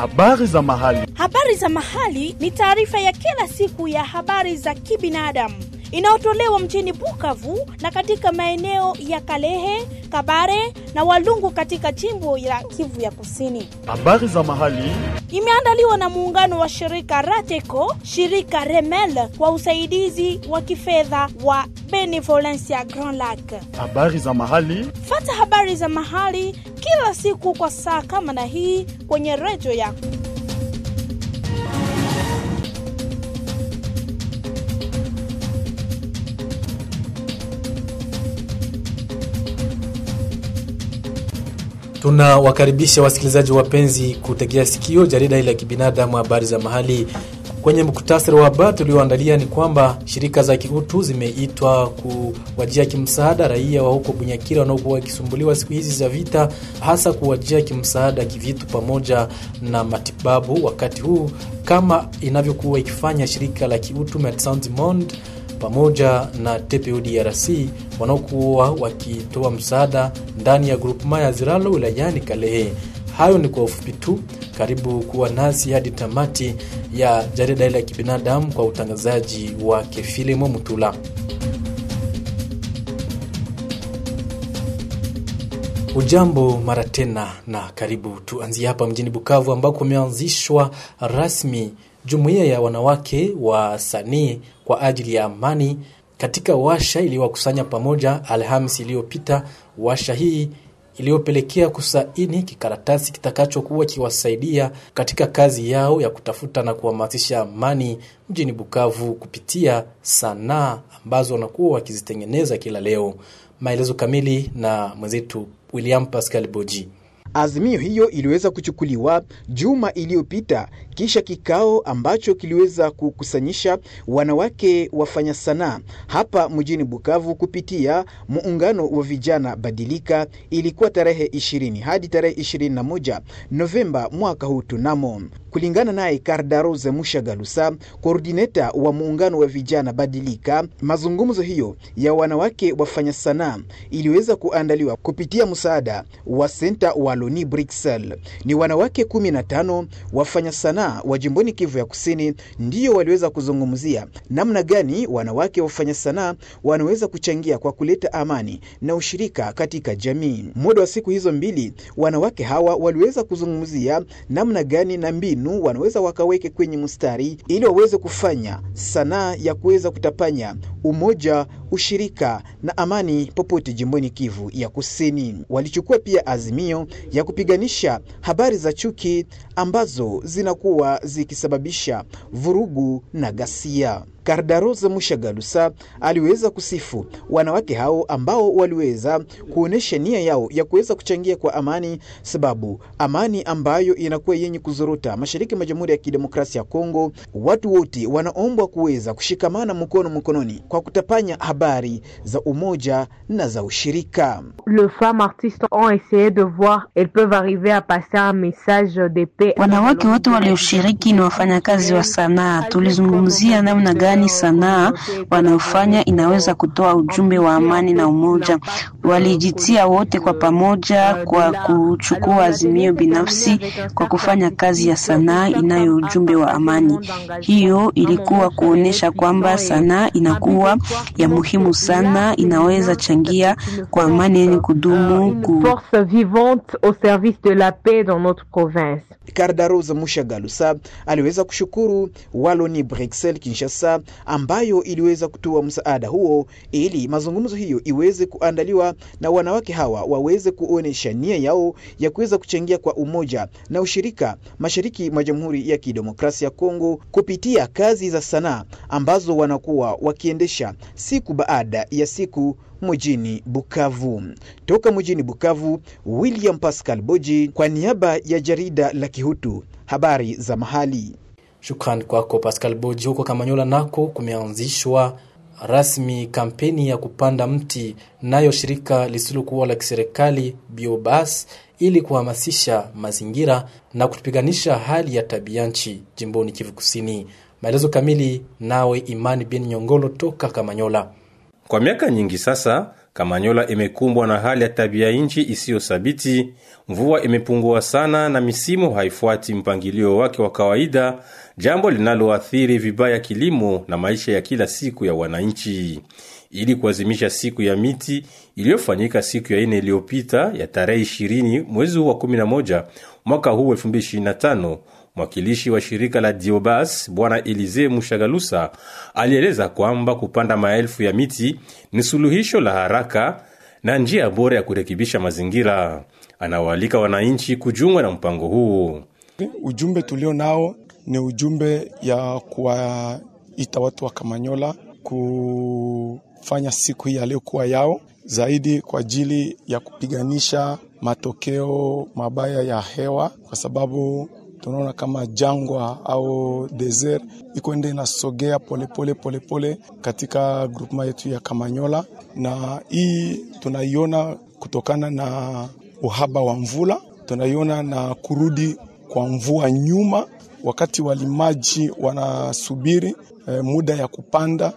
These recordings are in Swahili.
Habari za mahali. Habari za mahali ni taarifa ya kila siku ya habari za kibinadamu inayotolewa mjini Bukavu na katika maeneo ya Kalehe, Kabare na Walungu katika jimbo la Kivu ya Kusini. Habari za mahali. Imeandaliwa na muungano wa shirika Rateco, shirika Remel kwa usaidizi wa kifedha wa Benevolencia Grand Lac. Habari za mahali. Fata habari za mahali kila siku kwa saa kama na hii kwenye redio yako. Tunawakaribisha wasikilizaji wapenzi kutegea sikio jarida hili la kibinadamu habari za mahali. Kwenye muktasari wa habari tulioandalia ni kwamba shirika za kiutu zimeitwa kuwajia kimsaada raia wa huko Bunyakira wanaokuwa wakisumbuliwa siku hizi za vita, hasa kuwajia kimsaada kivitu pamoja na matibabu, wakati huu kama inavyokuwa ikifanya shirika la kiutu Medecins du Monde pamoja na TPO DRC wanaokuwa wakitoa msaada ndani ya grupema ya Ziralo wilayani Kalehe. Hayo ni kwa ufupi tu. Karibu kuwa nasi hadi tamati ya jarida hili la kibinadamu kwa utangazaji wake Filimo Mutula. Ujambo mara tena na karibu. Tuanzie hapa mjini Bukavu ambako kumeanzishwa rasmi jumuiya ya wanawake wa sanii kwa ajili ya amani katika washa iliyowakusanya pamoja Alhamisi iliyopita. Washa hii iliyopelekea kusaini kikaratasi kitakachokuwa kiwasaidia katika kazi yao ya kutafuta na kuhamasisha amani mjini Bukavu kupitia sanaa ambazo wanakuwa wakizitengeneza kila leo. Maelezo kamili na mwenzetu William Pascal Boji. Azimio hiyo iliweza kuchukuliwa juma iliyopita kisha kikao ambacho kiliweza kukusanyisha wanawake wafanya sanaa hapa mjini Bukavu kupitia muungano wa vijana Badilika. Ilikuwa tarehe 20 hadi tarehe 21 Novemba mwaka huu tunamo. Kulingana naye Kardarose Mushagalusa, koordineta wa muungano wa vijana Badilika, mazungumzo hiyo ya wanawake wafanya sanaa iliweza kuandaliwa kupitia msaada wa senta Waloni Bruxelles. Ni wanawake 15 wafanya sanaa wa jimboni Kivu ya Kusini ndiyo waliweza kuzungumzia namna gani wanawake wafanya sanaa wanaweza kuchangia kwa kuleta amani na ushirika katika jamii. Muda wa siku hizo mbili, wanawake hawa waliweza kuzungumzia namna gani na mbinu wanaweza wakaweke kwenye mstari ili waweze kufanya sanaa ya kuweza kutapanya umoja, ushirika na amani popote jimboni Kivu ya Kusini. Walichukua pia azimio ya kupiganisha habari za chuki ambazo zinakuwa zikisababisha vurugu na ghasia. Kardarose Mushagalusa aliweza kusifu wanawake hao ambao waliweza kuonesha nia yao ya kuweza kuchangia kwa amani, sababu amani ambayo inakuwa yenye kuzorota mashariki mwa Jamhuri ya Kidemokrasia ya Kongo, watu wote wanaombwa kuweza kushikamana mkono mkononi kwa kutapanya habari za umoja na za ushirika. Le femme artistes ont essayé de voir elles peuvent arriver à passer un message de paix. Wanawake wote walioshiriki ni wafanyakazi wa sanaa. Tulizungumzia namna gani sanaa wanayofanya inaweza kutoa ujumbe wa amani na umoja. Walijitia wote kwa pamoja kwa kuchukua azimio binafsi kwa kufanya kazi ya sanaa inayo ujumbe wa amani. Hiyo ilikuwa kuonesha kwamba sanaa inakuwa ya muhimu sana, inaweza changia kwa amani yenye kudumu ku... force vivante au service de la paix dans notre province. Kardarose Mushagalusa aliweza kushukuru Waloni Bruxelles Kinshasa ambayo iliweza kutoa msaada huo ili mazungumzo hiyo iweze kuandaliwa na wanawake hawa waweze kuonesha nia yao ya kuweza kuchangia kwa umoja na ushirika mashariki mwa Jamhuri ya Kidemokrasia ya Kongo kupitia kazi za sanaa ambazo wanakuwa wakiendesha siku baada ya siku mjini Bukavu. Toka mjini Bukavu, William Pascal Boji kwa niaba ya jarida la Kihutu, habari za mahali. Shukrani kwako Pascal Boji. Huko Kamanyola nako kumeanzishwa rasmi kampeni ya kupanda mti nayo shirika lisilokuwa la kiserikali Biobas ili kuhamasisha mazingira na kupiganisha hali ya tabia nchi jimboni Kivu Kusini. Maelezo kamili nawe Imani Bin Nyongolo toka Kamanyola. Kwa miaka nyingi sasa Kamanyola imekumbwa na hali ya tabia nchi isiyo thabiti. Mvua imepungua sana na misimu haifuati mpangilio wake wa kawaida, jambo linaloathiri vibaya kilimo na maisha ya kila siku ya wananchi. Ili kuazimisha siku ya miti iliyofanyika siku ya ine iliyopita ya tarehe 20 mwezi huu wa 11 mwaka huu 2025, mwakilishi wa shirika la Diobas Bwana Elize Mushagalusa alieleza kwamba kupanda maelfu ya miti ni suluhisho la haraka na njia bora ya kurekebisha mazingira. Anawaalika wananchi kujiunga na mpango huu. Ujumbe tulio nao ni ujumbe ya kuwaita watu wa Kamanyola kufanya siku hii ya leo kuwa yao zaidi kwa ajili ya kupiganisha matokeo mabaya ya hewa, kwa sababu tunaona kama jangwa au desert iko ende inasogea polepole polepole katika grupema yetu ya Kamanyola, na hii tunaiona kutokana na uhaba wa mvula, tunaiona na kurudi kwa mvua nyuma, wakati walimaji wanasubiri eh, muda ya kupanda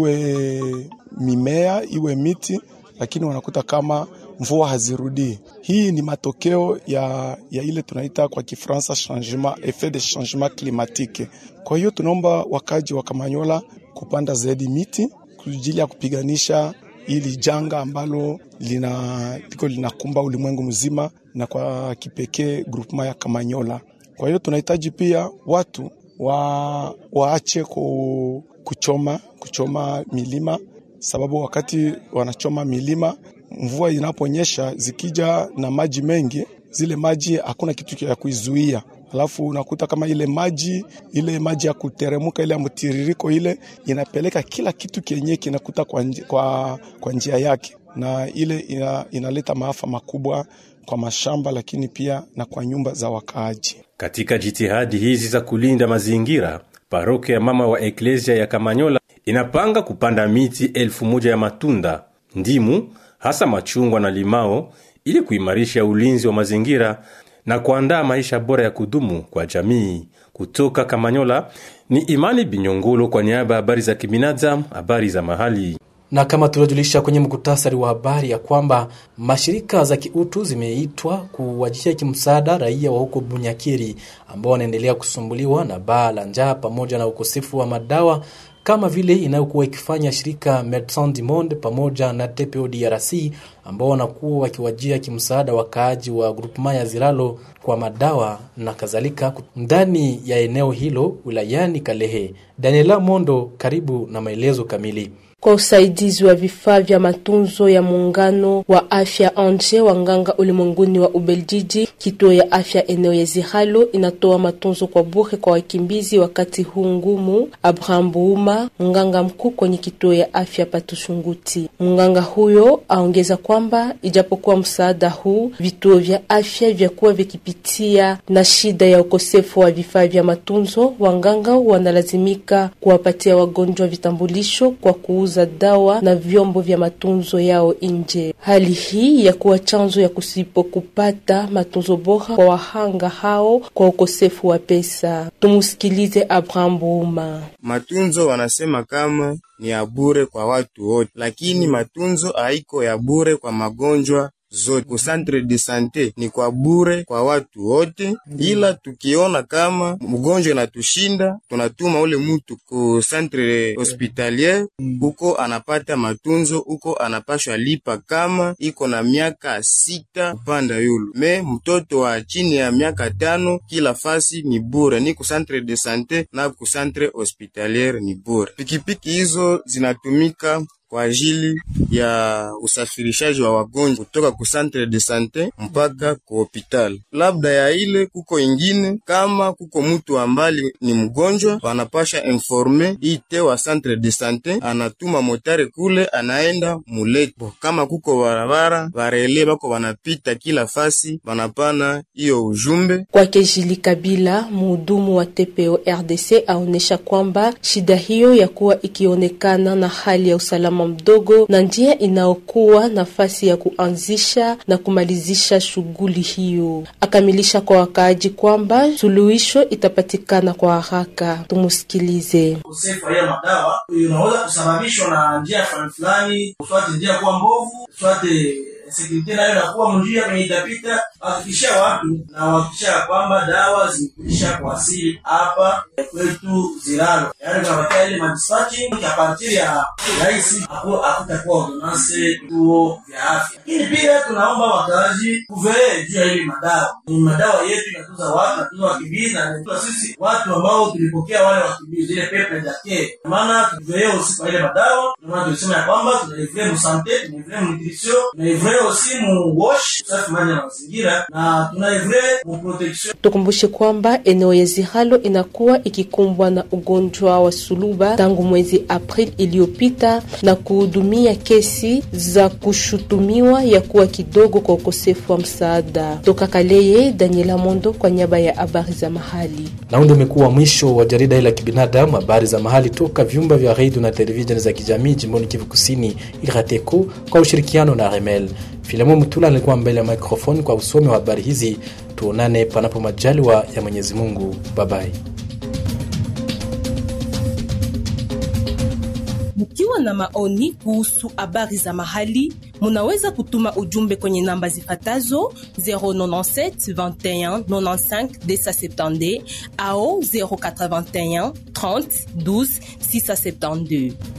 iwe mimea iwe miti, lakini wanakuta kama mvua hazirudii. Hii ni matokeo ya, ya ile tunaita kwa Kifaransa changement effet de changement climatique. Kwa hiyo tunaomba wakaji wa Kamanyola kupanda zaidi miti kwa ajili ya kupiganisha ili janga ambalo lina liko linakumba ulimwengu mzima na kwa kipekee grupema ya Kamanyola. Kwa hiyo tunahitaji pia watu wa, waache ku, kuchoma kuchoma milima, sababu wakati wanachoma milima, mvua inaponyesha zikija na maji mengi, zile maji hakuna kitu ya kuizuia alafu unakuta kama ile maji ile maji ya kuteremuka ile ya mtiririko ile inapeleka kila kitu kenye kinakuta kwa, nji, kwa, kwa njia yake, na ile ina, inaleta maafa makubwa kwa mashamba, lakini pia na kwa nyumba za wakaaji. Katika jitihadi hizi za kulinda mazingira, parokia ya mama wa eklesia ya Kamanyola inapanga kupanda miti elfu moja ya matunda, ndimu, hasa machungwa na limao, ili kuimarisha ulinzi wa mazingira na kuandaa maisha bora ya kudumu kwa jamii. Kutoka Kamanyola ni Imani Binyongolo kwa niaba ya habari za kibinadamu, habari za mahali na kama tuliojulisha kwenye mkutasari wa habari ya kwamba mashirika za kiutu zimeitwa kuwajia kimsaada raia wa huko Bunyakiri ambao wanaendelea kusumbuliwa na baa la njaa pamoja na ukosefu wa madawa kama vile inayokuwa ikifanya shirika Medecins du Monde pamoja na TPO DRC ambao wanakuwa wakiwajia kimsaada wakaaji wa grupema ya Ziralo kwa madawa na kadhalika ndani ya eneo hilo wilayani Kalehe. Daniela Mondo, karibu na maelezo kamili kwa usaidizi wa vifaa vya matunzo ya muungano wa afya anje wanganga ulimwenguni wa Ubeljiji, kituo ya afya eneo ya Zihalo inatoa matunzo kwa bure kwa wakimbizi wakati huu ngumu. Abraham Buuma, mganga mkuu kwenye kituo ya afya Patushunguti, mganga huyo aongeza kwamba ijapokuwa msaada huu, vituo vya afya vyakuwa vikipitia na shida ya ukosefu wa vifaa vya matunzo, wanganga wanalazimika kuwapatia wagonjwa vitambulisho kwa kuuza za dawa na vyombo vya matunzo yao nje. Hali hii ya kuwa chanzo ya kusipo kupata matunzo bora kwa wahanga hao kwa ukosefu wa pesa. Tumusikilize Abraham Buuma. Matunzo wanasema kama ni ya bure kwa watu wote, lakini matunzo haiko ya bure kwa magonjwa zote ku centre de sante ni kwa bure kwa watu wote, ila tukiona kama mgonjwa inatushinda tunatuma ule mutu ku centre hospitalier uko anapata matunzo uko anapashwa lipa kama iko na miaka sita kupanda yulu. Me mtoto wa chini ya miaka tano kila fasi ni bure, ni ku centre de sante na ku centre hospitalier ni bure. Pikipiki hizo zinatumika kwa ajili ya usafirishaji wa wagonjwa kutoka ku centre de sante mpaka ku hopital. Labda ya ile kuko ingine, kama kuko mutu ambali ni mgonjwa, wanapasha informe ite wa centre de sante, anatuma motare kule, anaenda muleto. Kama kuko barabara, barele bako wanapita kila fasi, wanapana hiyo ujumbe kwake. Jili Kabila, muhudumu wa TPO RDC, aonesha kwamba shida hiyo ya kuwa ikionekana na hali ya usalama usalama mdogo na njia inaokuwa nafasi ya kuanzisha na kumalizisha shughuli hiyo. Akamilisha kwa wakaaji kwamba suluhisho itapatikana kwa haraka. Tumusikilize. ukosefu wa hiyo madawa unaweza kusababishwa na njia fulani fulani, uswate njia kuwa mbovu, uswate sekurite nayo inakuwa mnjia kwenye itapita. Hakikishia watu na wahakikisha ya kwamba dawa zimekuisha kuwasili hapa kwetu Ziralo, yaani kunapatia ile madispatching ya partiri ya rahisi, hakutakuwa ordonance vituo vya afya. Lakini pia tunaomba wakaaji kuvee juu ya hili madawa. Ni madawa yetu inatuza watu, inatuza wakimbizi na inatuza sisi watu ambao tulipokea wale wakimbizi, ile pepe jake. Maana tuvee usiku wa ile madawa, ndio maana tulisema ya kwamba tunaivre mu sante, tunaivre mu nutrition, tunaivre aussi mu wash, usafi maji na mazingira, na tunaivre mu protection. Tukumbushe kwamba eneo ya Zihalo inakuwa ikikumbwa na ugonjwa wa suluba tangu mwezi Aprili iliyopita na kuhudumia kesi za kushutumiwa ya kuwa kidogo kwa ukosefu wa msaada. Toka Kaleye, Daniela Mondo kwa niaba ya habari za mahali. Na huu ndio umekuwa mwisho wa jarida hili la kibinadamu, habari za mahali toka vyumba vya redio na televisheni za kijamii jimboni Kivu Kusini, Irateco kwa ushirikiano na Remel. Filemo Mutula alikuwa mbele ya microphone kwa usomi wa habari hizi. Tuonane panapo majaliwa ya Mwenyezi Mungu. Babai. Mkiwa na maoni kuhusu habari za mahali, munaweza kutuma ujumbe kwenye namba zifatazo 097 21 95 270 au 081 30 12 672.